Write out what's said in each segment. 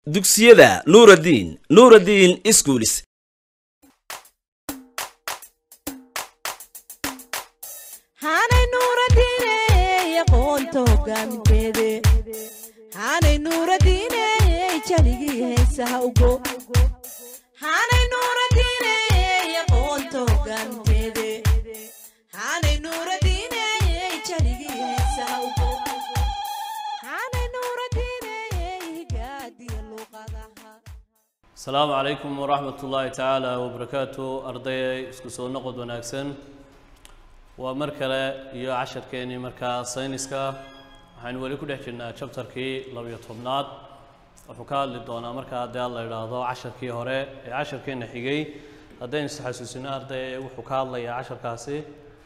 dugsiyada nuuraddiin nuuraddiin iskuulis haanay nuuradiine aqoonta hogaaminteede haanay nuuradiine jaligii heesaha ugo haanay nuuradiine aqoonta hogaaminteede haanay nuuradiine jaligii heesaha ugo haanay nuuradiine higaadiya luuqadaha asalaamu calaykum waraxmat ullaahi tacaala wabarakaatu ardayay isku soo noqod wanaagsan waa mar kale iyo casharkeenii markaa sayniska waxaynu weli ku dhex jirnaa chapterkii labiyo tobnaad wuxuu ka hadli doonaa markaa haddii aan la idhaahdo casharkii hore ee casharkeena xigay haddaynu isxasuusino arday wuxuu ka hadlayaa casharkaasi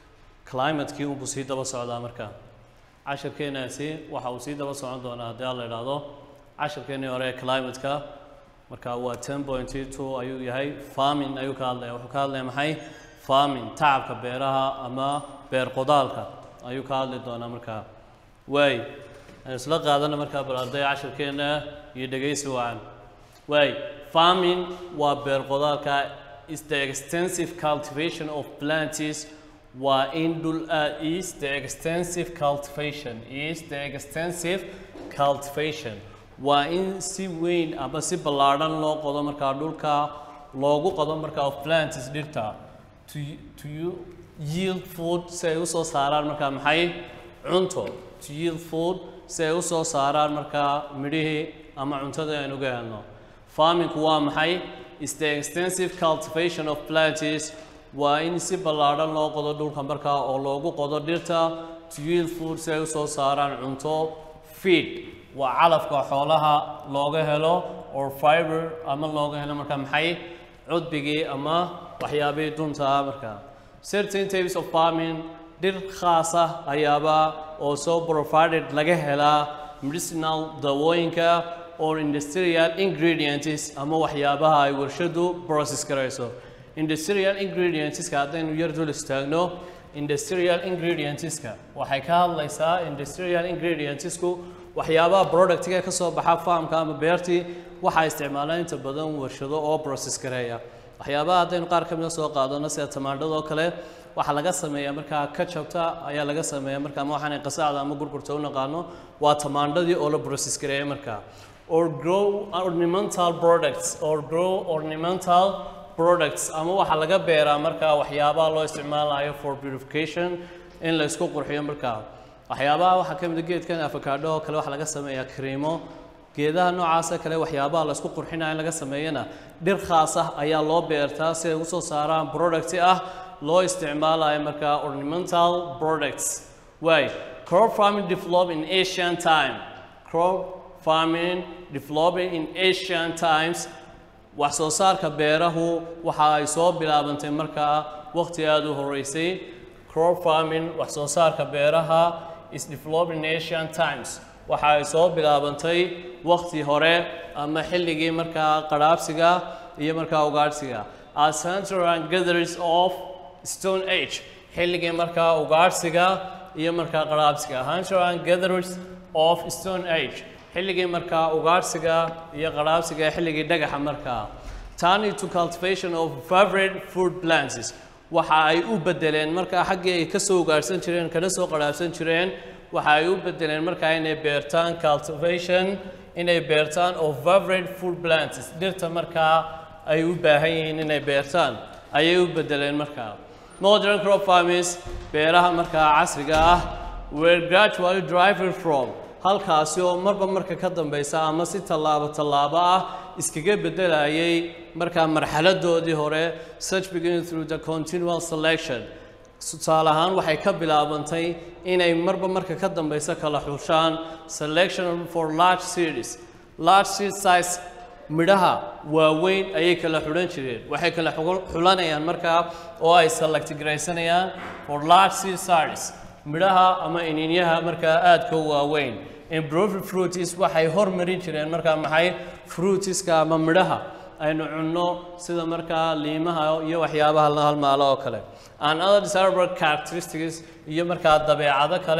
climatekii unbuu sii daba socdaa markaa casharkeenaasi waxa uu sii daba socon doonaa haddii aan la idhaahdo casharkeenii hore ee climateka marka waa ten point two ayuu yahay farming ayuu ka hadlaya wuxuu ka hadlaya maxay farming tacabka beeraha ama beer qodaalka ayuu ka hadli doonaa markaa waay aan isla qaadana markaa bal arday casharkeena iyo dhegaysi wacan waay farming waa beer qodaalka is the extensive cultivation of plants waa in dhul ah is the extensive cultivation is the extensive cultivation waa in si weyn ama si ballaadhan loo qodo markaa dhulka loogu qodo markaa of plants dhirta to, to yield food si ay usoo saaraan markaa maxay cunto to yield food si ay usoo saaraan markaa midhihii ama cuntada aynu ga helno farmingku waa maxay is the extensive cultivation of plants waa in si ballaadhan loo qodo dhulka markaa oo loogu qodo dhirta to yield food si ay usoo saaraan cunto feed waa calafka xoolaha looga helo or fiber ama looga helo markaa maxay cudbigii ama waxyaabihii dunta ah markaa certain types of farming dhir khaas ah ayaaba oo soo provided laga helaa medicinal dawooyinka or industrial ingredients ama waxyaabaha ay warshadu process garayso industrial ingredientska haddaynu yar dul istaagno industrial ingredientska waxay ka hadlaysaa industrial ingredientsku waxyaabaha productiga ka soo baxa farmka ama beertii waxaa isticmaalaan inta badan warshado oo process gareeya waxyaabaha haddaynu qaar ka mida soo qaadano sida tamaandhadoo kale waxaa laga sameeyaa markaa kajabta ayaa laga sameeya marka ama waxaan qasaacda ama gurgurta u naqaano waa tamaandhadii oo la process gareeya markaa or grow ornamental products or grow ornamental products ama waxaa laga beeraa markaa waxyaabaha loo isticmaalayo for purification in la isku qurxiyo markaa waxyaabaha waxaa ka mid a geedkan afakaadho oo kale waxaa laga sameeyaa kriimo geedaha noocaasa kale waxyaabaha la isku qurxinaya in laga sameeyana dhir khaas ah ayaa loo beertaa si ay usoo saaraan product ah loo isticmaalayo markaa ornamental products waay crop farming developed in asian time crop farming developing in asian times wax soo saarka beerahu waxa ay soo bilaabantay markaa waqti aada u horeysay crop farming wax soo saarka beeraha is developed in asian times waxa ay soo bilaabantay waqti hore ama xilligii markaa qadhaabsiga iyo markaa ugaadhsiga as hunter and gatherers of stone age xilligii markaa ugaadhsiga iyo markaa qadhaabsiga hunter and gatherers of stone age xilligii markaa ugaadhsiga iyo qadhaabsiga xilligii dhagaxa markaa turning to cultivation of favorite food plants waxa ay u bedeleen markaa xaggii ay ka soo ugaadhsan jireen kana soo qadhaabsan jireen waxa ay u bedeleen markaa inay beertaan cultivation inay beertaan of favorite food plants dhirta markaa ay u baahan yihiin inay beertaan ayay u bedeleen markaa modern crop farmers beeraha markaa casriga ah were gradually driving from halkaasi oo marba marka ka dambeysa ama si tallaabo tallaabo ah iskaga bedelayay markaa marxaladoodii hore such beginning through the continual selection tusaale ahaan waxay ka bilaabantay inay marba marka ka dambeysa kala xushaan selection for large series large seed size midhaha waaweyn ayay kala xulan jireen waxay kala xulanayaan markaa oo ay select garaysanayaan for large seed size midhaha ama ininyaha markaa aadka u waaweyn improved fruities waxay hormarin jireen markaa maxay fruitiska ama midhaha aynu cunno sida markaa liimaha iyo waxyaabaha la halmaalo oo kale and other desirable characteristics iyo markaa dabeecado kale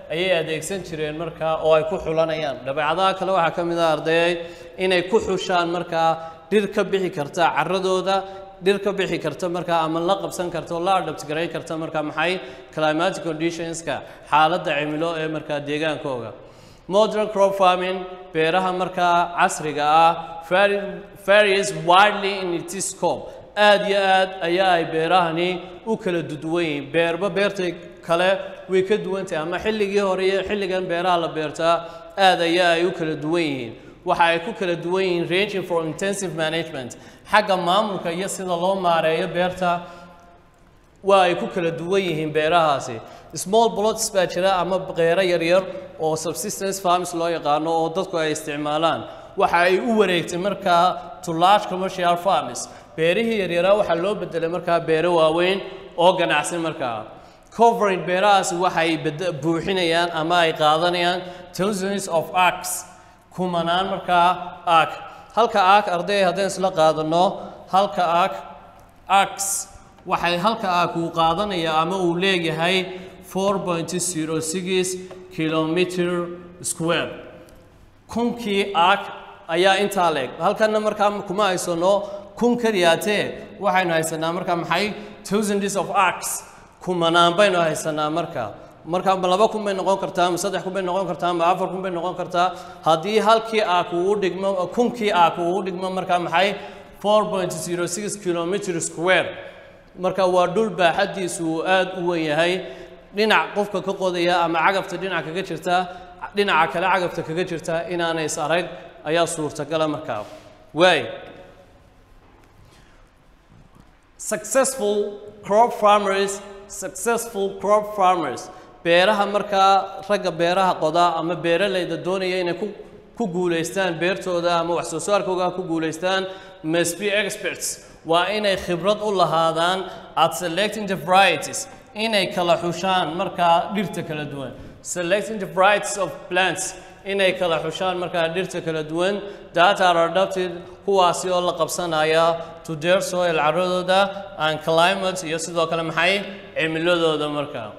ayay adeegsan jireen markaa oo ay ku xulanayaan dabeecadaha kale waxaa ka mid ah ardayay inay ku xushaan markaa dhir ka bixi karta caradooda dhir ka bixi karta markaa ama la qabsan karta oo la adapt garayn karta markaa maxay climatic conditionska xaaladda cimilo ee markaa deegaankooga modern crop farming beeraha markaa casriga ah vari- varies widely in its scope aad iyo aad ayaa ay beerahani u kala duwan yihiin beerba beerta kale way ka duwan tahay ama xilligii hore iyo xilligan beeraha la beertaa aad ayaa ay u kala duwan yihiin waxa ay ku kala duwan yihiin ranging for intensive management xagga maamulka iyo sida loo maareeyo beerta waa ay ku kala duwan yihiin beerahaasi small plots baa jira ama beero yaryar oo subsistence farms loo yaqaano oo dadku ay isticmaalaan waxa ay u wareegtay markaa to large commercial farms beerihii yaryaraa waxaa loo bedelay markaa beero waaweyn oo ganacsi markaa covering beerahaasi waxay bed- buuxinayaan ama ay qaadanayaan thousands of acres kumanaan markaa ark halka ark arday haddaan isla qaadano halka ark arcs waxay halka ark uu qaadanaya ama uu leeyahay 4.06 kilometer square kunkii ark ayaa intaa leeg halkana markaa kuma haysano kun keliyaatee waxaynu haysanaa markaa maxay thousands of arcs kumanaan baynu haysanaa markaa marka ma laba kun bay noqon kartaa ma saddex kun bay noqon kartaa ma afar kun bay noqon kartaa haddii halkii ark uu u dhigmo kunkii ark uu u dhigmo markaa maxay 4.06 kilometer square marka waa dhul baaxaddiisu uu aad u weyn yahay dhinac qofka ka qodaya ama cagafta dhinac kaga jirta dhinaca kale cagafta kaga jirta inaanay is arag ayaa suurtagala markaa waay successful crop farmers successful crop farmers beeraha markaa ragga beeraha qoda ama beeralayda doonaya inay ku ku guulaystaan beertooda ama wax soo saarkooga ku guulaystaan must be experts waa inay khibrad u lahaadaan at selecting the varieties inay kala xushaan markaa dhirta kala duwan selecting the varieties of plants inay kala xushaan markaa dhirta kala duwan that are adapted kuwaasi oo la qabsanaya to their soil caradooda and climate iyo sidoo kale maxay cimiladooda markaa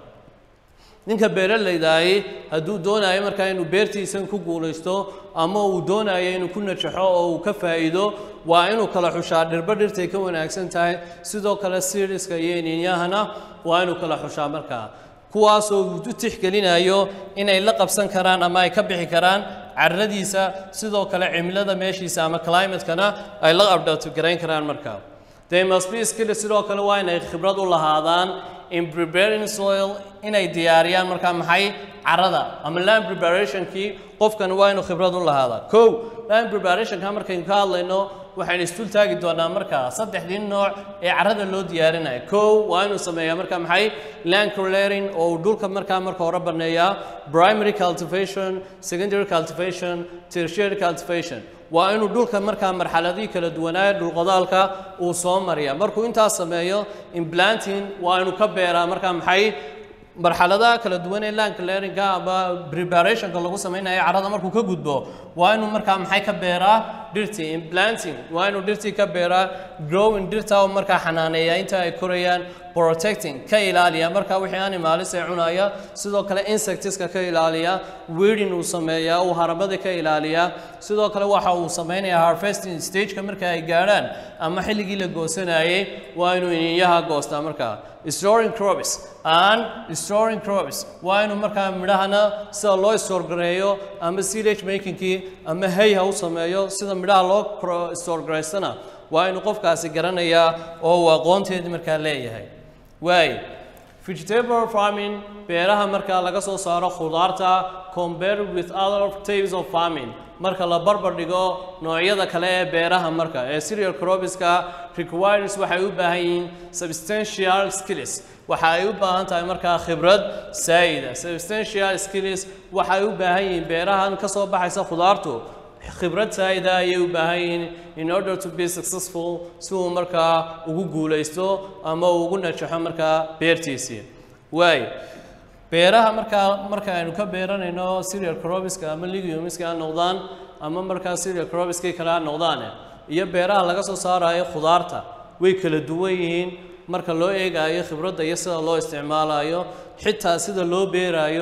ninka beeralaydahi hadduu doonayo markaa inuu beertiisan ku guulaysto ama uu doonayo inuu ku najaxo oo uu ka faa'iido waa inuu kala xushaa dhirba dhirtay ka wanaagsan tahay sidoo kale siriska iyo iniinyahana waa inuu kala xushaa markaa kuwaasoo uu u tixgelinayo inay la qabsan karaan ama ay ka bixi karaan carradiisa sidoo kale cimilada meeshiisa ama climatekana ay la abdhato garayn karaan markaa they must be skilled sidoo kale waa inay khibrad u lahaadaan in preparing soil inay diyaariyaan markaa maxay carrada ama land preparationkii qofkan waa inuu khibrad u lahaadaa kow land preparationka markaynu ka hadlayno waxaynu istul taagi doonaa markaa saddexdii nooc ee carrada loo diyaarinayo kow waa inuu sameeyaa markaa maxay land clearing oo uu dhulka markaa marka hore baneeyaa primary cultivation secondary cultivation tertiary cultivation waa inuu dhulka markaa marxaladihii kala duwanaaye dhulqodaalka uu soo mariya markuu intaas sameeyo implanting waa inuu ka beeraa markaa maxay marxaladaha kala duwan ee land clearingka ama preparationka lagu samaynayo carrada markuu ka gudbo waa inuu markaa maxay ka beeraa dhirtii implanting waa inuu dhirtii ka beeraa growing dhirta oo markaa xanaaneeya inta ay korayaan protecting ka ilaaliya markaa wixii animalis ee cunaya sidoo kale insectiska ka ilaaliya weeding uu sameeyaa uu harabada ka ilaaliya sidoo kale waxa uu samaynayaa harvesting stageka marka ay gaadhaan ama xilligii la goosanayay waa inuu iniinyaha goostaa markaa storing crops and storing crops waa inuu markaa midhahana sida loo store gareeyo ama silage makingkii ama hay ha u sameeyo sida midhaha loo cro- store gareystana waa inuu qofkaasi garanayaa oo uu aqoonteedii markaa leeyahay waay vegetable farming beeraha markaa laga soo saaro khudaarta compared with other types of farming marka la barbar dhigo noocyada kale ee beeraha marka ee cereal cropska requires waxay u baahan yihiin substantial skills waxa ay u baahan tahay markaa khibrad saayida substantial skills waxay u baahan yihiin beerahan ka soo baxaysa khudaartu khibrad saayida ayay u baahan yihiin in order to be successful si uu markaa ugu guulaysto ama uu ugu najaxo markaa beertiisii waay beeraha markaa marka aynu ka beeranayno cereal cropska ama legumeska ha noqdaan ama markaa cereal cropskii kale ha noqdaane iyo beeraha laga soo saarayo khudaarta way kala duwan yihiin marka loo eegayo khibradda iyo sida loo isticmaalayo xitaa sida loo beerayo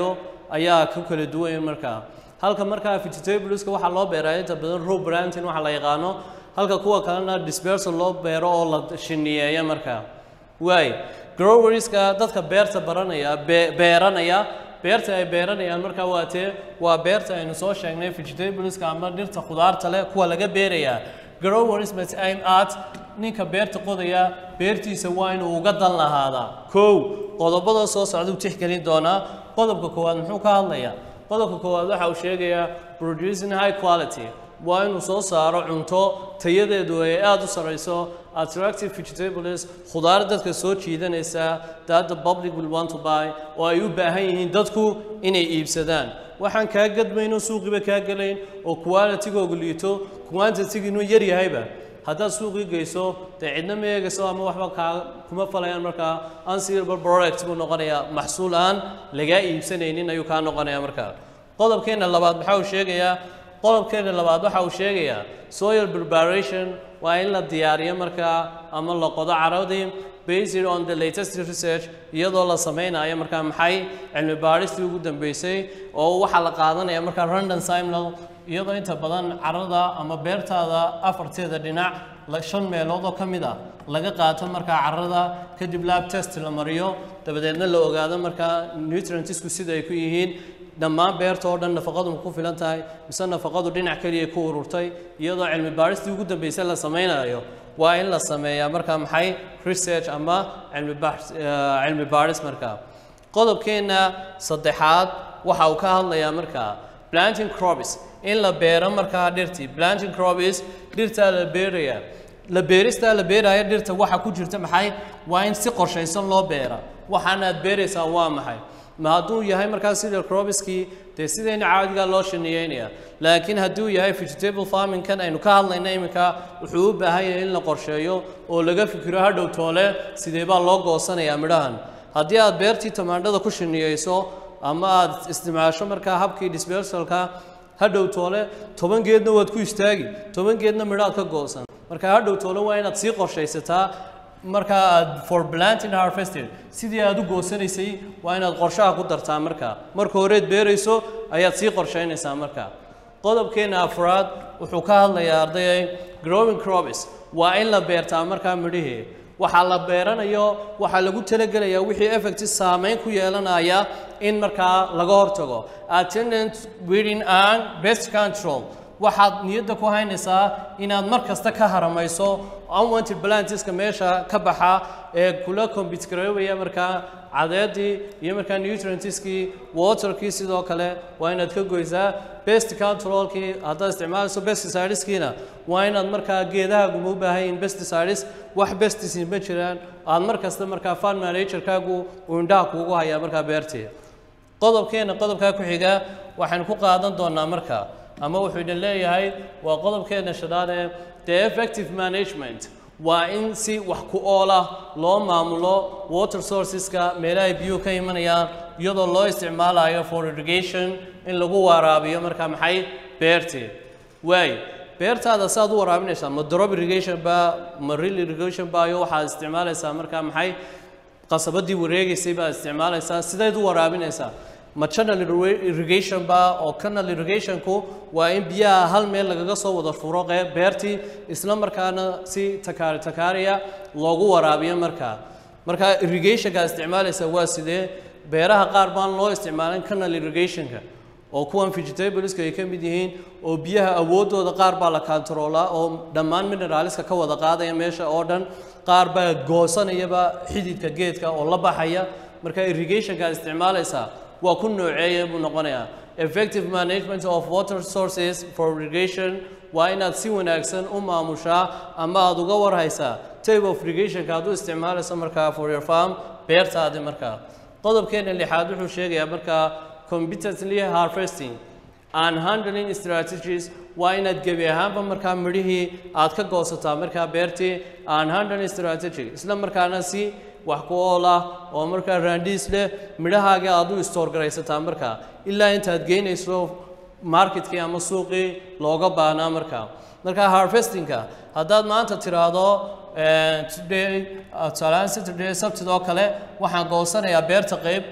ayaa ku kala duwan markaa halka markaa vegetableska waxaa loo beeraa inta badan row planting waxa la yaqaano halka kuwa kalena dispersal loo beero oo la shiniyeeya markaa waay growerska dadka beerta baranaya be- beeranaya beerta ay beeranayaan markaa waa tee waa beerta aynu soo sheegnay vegetableska ama dhirta khudaarta leh kuwa laga beerayaa growers must aim at ninka beerta qodaya beertiisa waa inuu uga dan lahaadaa kow qodobada soo socda u tixgelin doonaa qodobka koowaad muxuu ka hadlayaa qodobka koowaad waxa uu sheegayaa producing high quality waa inuu soo saaro cunto tayadeedu ay aada u sareyso attractive vegetables khudaar dadka soo jiidanaysa that the public will want to buy oo ay u baahan yihiin dadku inay iibsadaan waxaan kaa gadmayno suuqiba kaa gelayn oo qualitygooga liito quantityginu yar yahayba haddaad suuqii geyso dee cidna ma eegayso ama waxba kaa kuma falayaan markaa unsaleable product buu noqonayaa maxsuul aan lagaa iibsanaynin ayuu kaa noqonayaa markaa qodobkeena labaad maxaa uu sheegayaa qodobkeena labaad waxa uu sheegayaa soil preparation waa in la diyaariyo markaa ama la qodo caradii based on the latest research iyadoo la sameynayo markaa maxay cilmi baadhistii ugu dambeysay oo waxaa la qaadanaya markaa random simnal iyadoo inta badan carada ama beertaada afarteeda dhinac la- shan meelood oo ka mid ah laga qaato markaa carada kadib lab test la mariyo dabadeedna la ogaado markaa nutrientsku sida ay ku yihiin dhammaan beerta oo dhan nafaqadu ma ku filan tahay mise nafaqadu dhinac keliya ku ururtay iyadoo cilmi baadhistii ugu dambeysay la sameynayo waa in la sameeyaa markaa maxay research ama cilmi baax- eh, cilmi baadhis markaa qodobkeena saddexaad waxa uu ka hadlayaa markaa planting crops in la beero markaa dhirtii planting crops dhirtaa la beeraya la beeristaa la beeraya dhirta waxa ku jirta maxay waa in si qorshaysan loo beera waxaana aad beeraysaa waa maxay ma hadduu yahay markaa sida crobiskii dee sidayna caadigaa loo shaniyeynaya laakiin hadduu yahay vegetable farmingkan aynu ka hadlayna iminka wuxuu u baahan yahay in la qorsheeyo oo laga fikiro hadhow toole sidee baa loo goosanayaa midhahan haddii aad beertii tamaandhada ku shiniyeyso ama aad isticmaasho markaa habkii dispersalka hadhow toole toban geedna waad ku istaagi toban geedna midhaad ka goosan marka hadhow toole waa inaad sii qorshaysataa markaa aad for planting harvested sidii aad u goosanaysay waa inaad qorshaha ku dartaa markaa marka horeed beerayso ayaad sii qorshaynaysaa markaa qodobkeena afraad wuxuu ka hadlayaa ardayay growing crops waa in la beertaa markaa midhihii waxaa la beeranayo waxaa lagu talagelayaa wixii effect saameyn ku yeelanaya in markaa laga hortago attendant weeding and best control waxaad niyadda ku haynaysaa inaad mar kasta ka haramayso unwanted plantiska meesha ka baxa ee kula compete garoobaya markaa cadeedii iyo markaa nutrientskii waterkii sidoo kale waa inaad ka goysaa best controlkii haddaad isticmaalayso pesticideskiina waa inaad markaa geedaha guma u baahan yihiin pesticides wax pesticide ma jiraan aad mar kasta markaa farm managerkaagu uu indhaha kuugu hayaa markaa beertii qodobkeena qodobkaa ku xiga waxaan ku qaadan doonaa markaa ama wuxuu idin leeyahay waa qodobkeena shanaad ee the effective management waa in si wax ku ool ah loo maamulo water sourceska meelahay biyuhu ka imanayaan iyadoo loo isticmaalayo for irrigation in lagu waraabiyo markaa maxay beertii waay beertaada saad u waraabinaysaa ma drop irrigation ba ma real irrigation ba iyo waxaad isticmaalaysaa markaa maxay qasabadii wareegaysay baad isticmaalaysaa sideed u waraabinaysaa ma channel irri- irrigation ba oo canal irrigationku waa in biyaha hal meel lagaga soo wada furo qeyb beertii isla markaana si takaari takaariya loogu waraabiyo markaa marka irrigationka aad isticmaalaysaa waa sidee beeraha qaar baan loo isticmaalin canal irrigationka oo kuwan vegetableska ay ka mid yihiin oo biyaha awooddooda qaar baa la kantaroolaa oo dhammaan mineraliska ka wada qaadaya meesha oo dhan qaar baa goosanayaba xididka geedka oo la baxaya marka irrigationka aad isticmaalaysaa waa ku nooceeya buu noqonayaa effective management of water sources for irrigation waa inaad si wanaagsan u maamushaa ama aad uga warhaysaa type of irrigationka aad u isticmaalayso markaa for your farm beertaadi markaa qodobkeena lixaad wuxuu sheegayaa markaa competently harvesting and handling strategies waa inaad gebi ahaanba markaa midhihii aad ka goosataa markaa beertii and handling strategy isla markaana si wax ku ool ah oo markaa raandhiis leh midhahaaga aad u istoor garaysataa markaa ilaa intaad geynayso marketkii ama suuqii looga baahnaa markaa markaa harvestingka haddaad maanta tiraahdo eh, today uh, tusaalehaan saturday sabtid oo kale waxaan goosanayaa beerta qayb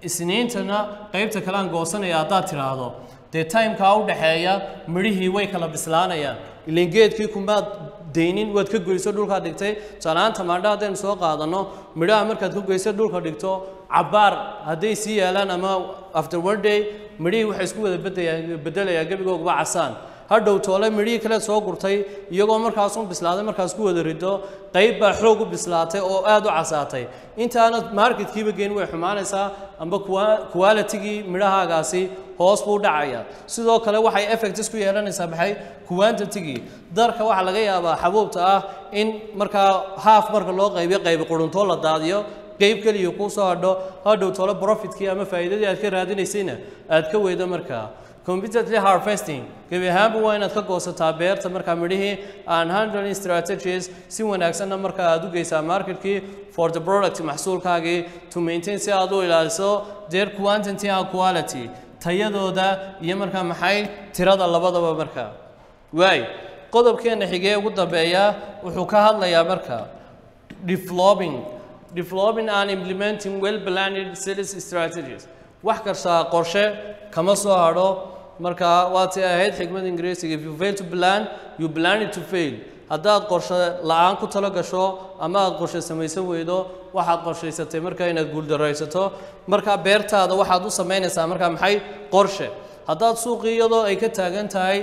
isniintana qaybta kale aan goosanaya haddaad tiraahdo dee timekaa u dhaxeeya midhihii way kala bislaanayaan ilan geedkii kumaad deynin waad ka goyso dhulkaad dhigtay tusaalahaan tamaandho haddaynu soo qaadano midhaha markaad ka goyso dhulka dhigto cabaar hadday sii yaalaan ama after one day midhihii waxay isku wada bedayaan bedelayaan gebigooguba casaan hadhow toole midhihii kale soo gurtay iyagoo markaas u bislaaday markaas ku wada rido qayb baa xoog u bislaatay oo aad u casaatay intaana marketkiiba geen way xumaanaysaa amba qualitigii midhahaagaasi hoos buu dhacaya sidoo kale waxay effects ku yeelanaysaa maxay quantitigii darka waxaa laga yaabaa xabuubta ah in markaa half marka loo qaybiyo qaybi quruntoo la daadiyo qayb keliya kuu soo hadho hadhow tole profitkii ama faa'iidadii aad ka raadinaysayna aad ka weydo markaa competently harvesting gebi ahaanba waa inaad ka goosataa beerta markaa midhihii and handling strategies si wanaagsanna markaa aad u geysaa marketkii for the product maxsuulkaagii to maintain si aad u ilaaliso their quantity and quality tayadooda iyo markaa maxay tirada labadaba markaa waay qodobkeena xigee ugu dambeeya wuxuu ka hadlayaa markaa developing developing and implementing well planned sales strategies wax kastaa qorshe kama soo hadho marka waatay ahayd xikmada ingiriisiga if you fail to plan you plan it to fail haddaad qorshe la-aan ku talo gasho ama aad qorshe samaysan weydo waxaad qorshaysatay marka inaad guuldaraysato marka beertaada waxaad u samaynaysaa marka maxay qorshe haddaad suuqii iyadoo ay ka taagan tahay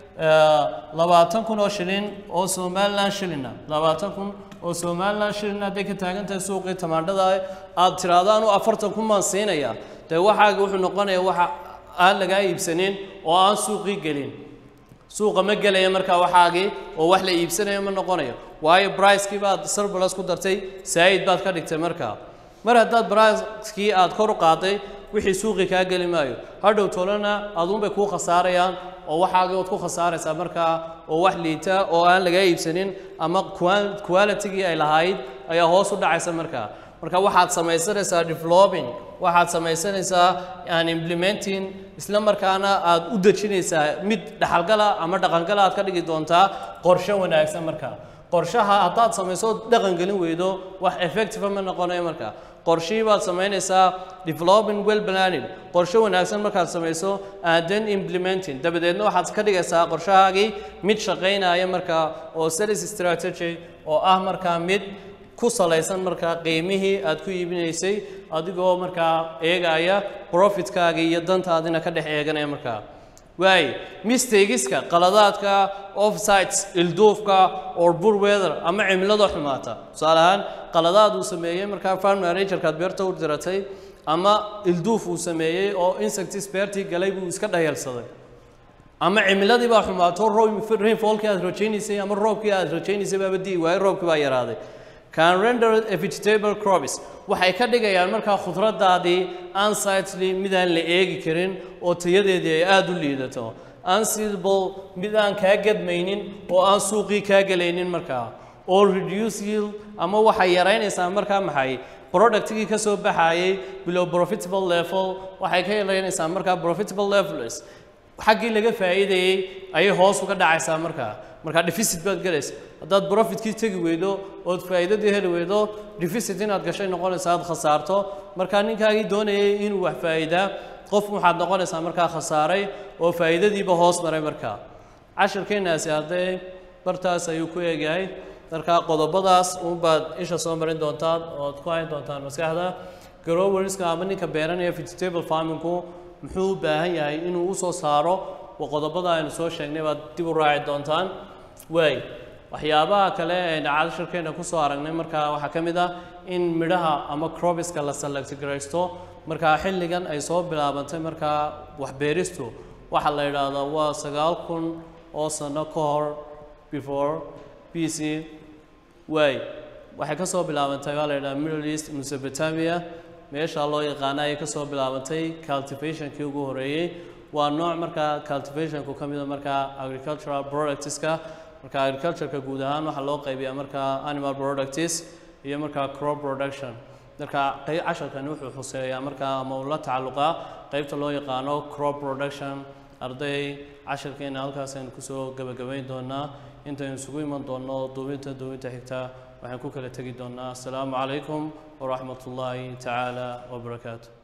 labaatan kun oo shilin oo somaliland shilina labaatan kun oo somaliland shilin hadday ka taagan tahay suuqii tamaandhada aad tiraahdo anu afartan kun baan siinaya dee waxaaga wuxuu noqonaya waxa aan lagaa iibsanin oo aan suuqii gelin suuqa ma gelaya markaa waxaagii oo wax la iibsanayo ma noqonayo waayo bricekii baad surplus ku dartay saa'id baad ka dhigtay markaa mar haddaad bricekii aad kor u qaaday wixii suuqii kaa geli maayo hadhow tolana aduunbay kuu khasaarayaan oo waxaagii ood ku khasaaraysaa markaa oo wax liita oo aan lagaa iibsanin ama qualitigii ay lahayd ayaa hoos u dhacaysa markaa marka waxaad samaysanaysaa developing waxaad samaysanaysaa aan implementing isla markaana aad u dejinaysaa mid dhaxalgala ama dhaqangala aad ka dhigi doontaa qorshe wanaagsan markaa qorshaha haddaad samayso dhaqan gelin weydo wax effective ma noqonayo markaa qorshihii baad samaynaysaa developing well planning qorshe wanaagsan markaad samayso and then implementing dabadeedna waxaad ka dhigaysaa qorshahaagii mid shaqaynaya markaa oo sales strategy oo ah markaa mid ku salaysan markaa qiimihii aad ku iibinaysay adigoo markaa eegaya profitkaagii iyo dantaadina ka dhex eeganaya markaa waay mistagiska qaladaadka offsites ilduufka or bur weather ama cimilada xumaata tusaale ahaan qaladaad uu sameeyey markaa farm managerkaad beerta u diratay ama ilduuf uu sameeyey oo insectis beertii galay buu iska dhayalsaday ama cimiladii baa xumaato rainfallkii aad rajaynaysay ama roobkii aad rajaynaysay baaba di'i waayo roobkii baa yaraaday can render a vegetable crops waxay ka dhigayaan markaa khudradaadii unsightly midaan la eegi karin oo tayadeedii ay aada u liidato unseedable mid aan kaa gadmaynin oo aan suuqii kaa gelaynin markaa oo reduce yield ama waxay yaraynaysaa markaa maxay productigii ka soo baxayay below profitable level waxay ka yaraynaysaa markaa profitable levels xaggii laga faa'iidayey ayay hoos uga dhacaysaa markaa markaa deficit baad galaysa haddaad profitkii tegi weydo ood faa'iidadii heli weydo deficit inaad gashay noqonaysa aad khasaarto markaa ninkaagii doonayay inuu wax faa'iidaa qof waxaad noqonaysaa markaa khasaaray oo faa'iidadiiba hoos maray markaa cashirkeenaasi hadday bartaas ayuu ku eegyahay markaa qodobadaas uunbaad isha soo marin doontaan ood ku hayn doontaan maskaxda groweriska ama ninka beeranaya vegetable farmingku muxuu u baahan yahay inuu usoo saaro qodobada aynu soo sheegnay baad dib u raaci doontaan waay waxyaabaha kale aynu cashirkeena kusoo aragnay markaa waxaa ka mid ah in midhaha ama crobiska la selectgaraysto markaa xilligan ay soo bilaabantay markaa waxbeeristu waxaa la yidhaahdaa waa sagaal kun oo sano ka hor before b c waay waxay ka soo bilaabantay waa la yidhaha middle east mesopotamia meesha loo yaqaana ayay ka soo bilaabantay cultivationkii ugu horeeyey waa nooc markaa cultivationku ka mida markaa agricultural productska marka agricultureka guud ahaan waxaa loo qaybiyaa markaa animal products iyo markaa crop production marka qey casharkani wuxuu xuseeyaa markaa ama uu la tacalluqaa qeybta loo yaqaano crop production arday casharkeena halkaas aynu kusoo gebagabayn doonaa intaynu isugu iman doonno duubinta duubinta xigta waxaan ku kala tegi doonaa asalaamu calaykum waraxmat ullaahi tacaala wabarakaatu